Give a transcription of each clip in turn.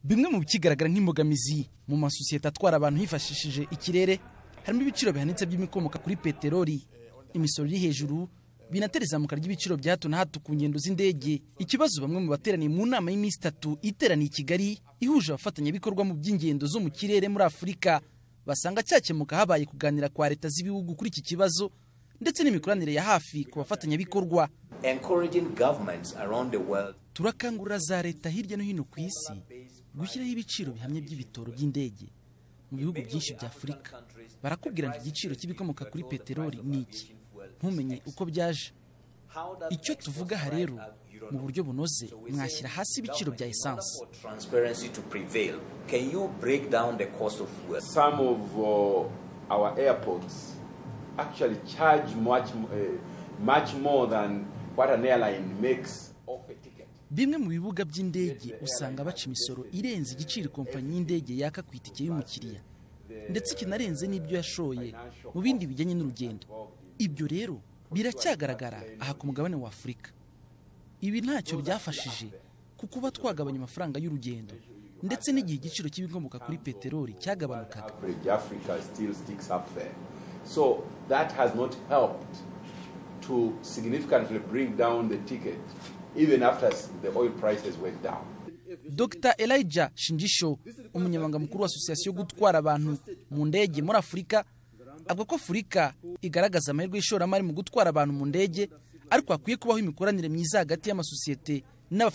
bimwe mu bikigaragara nk'imbogamizi mu masosiyete atwara abantu hifashishije ikirere harimo ibiciro bihanitse by'ibikomoka kuri peteroli imisoro iri hejuru binatera izamuka ry'ibiciro bya hato na hato ku ngendo z'indege ikibazo bamwe mu bateraniye mu nama y'iminsi itatu iteraniye i kigali ihuje abafatanyabikorwa mu by'ingendo zo mu kirere muri afurika basanga cyakemuka habaye kuganira kwa leta z'ibihugu kuri iki kibazo ndetse n'imikoranire ya hafi ku bafatanyabikorwa turakangurira za leta hirya no hino ku isi gushyiraho ibiciro bihamye by'ibitoro by'indege mu bihugu byinshi bya afurika barakubwira ngo igiciro cy'ibikomoka kuri peteroli ni iki ntumenye uko byaje icyo tuvuga aha rero mu buryo bunoze mwashyira hasi ibiciro bya esansi some of uh, our airports actually charge much, uh, much more than what an airline makes off a ticket. bimwe mu bibuga by'indege usanga baca imisoro irenze igiciro kompanyi y'indege yaka ku itike y'umukiriya ndetse ikinarenze n'ibyo yashoye mu bindi bijyanye n'urugendo ibyo rero biracyagaragara aha ku mugabane wa afurika ibi ntacyo byafashije ku kuba twagabanya amafaranga y'urugendo ndetse n'igihe igiciro cy'ibikomoka kuri peteroli cyagabanukaga Average Africa still sticks up there. So that has not helped to significantly bring down the ticket, even after the oil prices went down. dr elijah shinjisho umunyamabanga mukuru wa asosiyasiyo yo gutwara abantu mu ndege muri afurika avuga ko afurika igaragaza amahirwe y'ishoramari mu gutwara abantu mu ndege ariko hakwiye kubaho imikoranire myiza hagati y'amasosiyete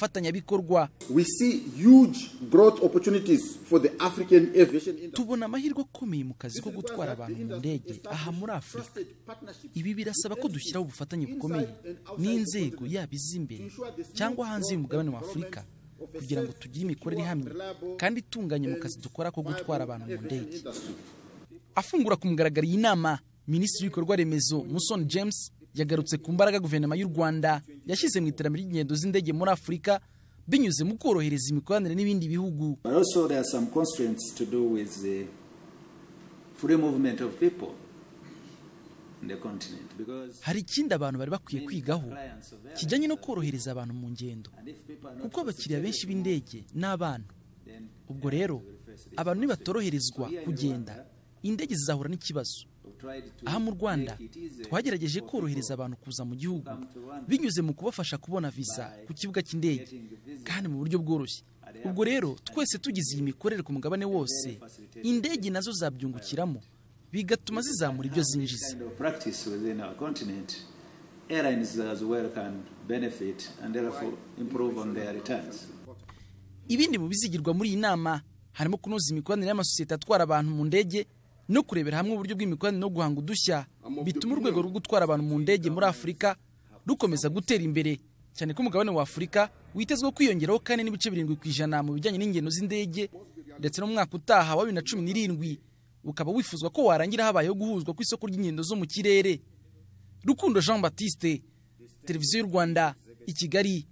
n'abafatanyabikorwa We see huge growth opportunities for the African aviation industry. tubona amahirwe akomeye mu kazi ko gutwara abantu mu ndege aha muri afurika ibi birasaba ko dushyiraho ubufatanye bukomeye n'inzego yaba iz'imbere cyangwa hanze y'umugabane wa afurika kugira ngo tugire imikorere ihamye kandi itunganye mu kazi dukora ko gutwara abantu mu ndege afungura ku mugaragaro iyi nama minisitiri w'ibikorwa remezo musoni james yagarutse ku mbaraga guverinoma y'u rwanda yashyize mu iterambere ry'ingendo z'indege muri afurika binyuze mu korohereza imikoranire n'ibindi bihugu But also there are some constraints to do with the free movement of people in the continent because hari ikindi abantu bari bakwiye kwigaho clients of airlines, kijyanye no korohereza abantu mu ngendo and if people are not kuko abakiriya benshi b'indege ni abana ubwo rero abantu nibatoroherezwa kugenda indege zizahura n'ikibazo we've tried to aha mu rwanda twagerageje korohereza abantu kuza mu gihugu binyuze mu kubafasha kubona viza ku kibuga cy'indege kandi mu buryo bworoshye ubwo rero twese tugize iyi mikorere ku mugabane wose indege nazo zabyungukiramo bigatuma zizamura ibyo zinjiza kind of practice within our continent airlines as well can benefit and therefore improve on their returns ibindi mu bizigirwa muri iyi nama harimo kunoza imikoranire y'amasosiyete atwara abantu mu ndege no kurebera hamwe uburyo bw'imikoranire no guhanga udushya bituma urwego rwo gutwara abantu mu ndege muri afurika rukomeza gutera imbere cyane ko umugabane wa afurika witezwe kwiyongeraho kandi n'ibice birindwi ku ijana mu bijyanye n'ingendo z'indege ndetse no mu mwaka utaha wa bibiri na cumi n'irindwi ukaba wifuzwa ko warangira habayeho guhuzwa kw'isoko ry'ingendo zo mu kirere rukundo jean batiste televiziyo y'u rwanda i kigali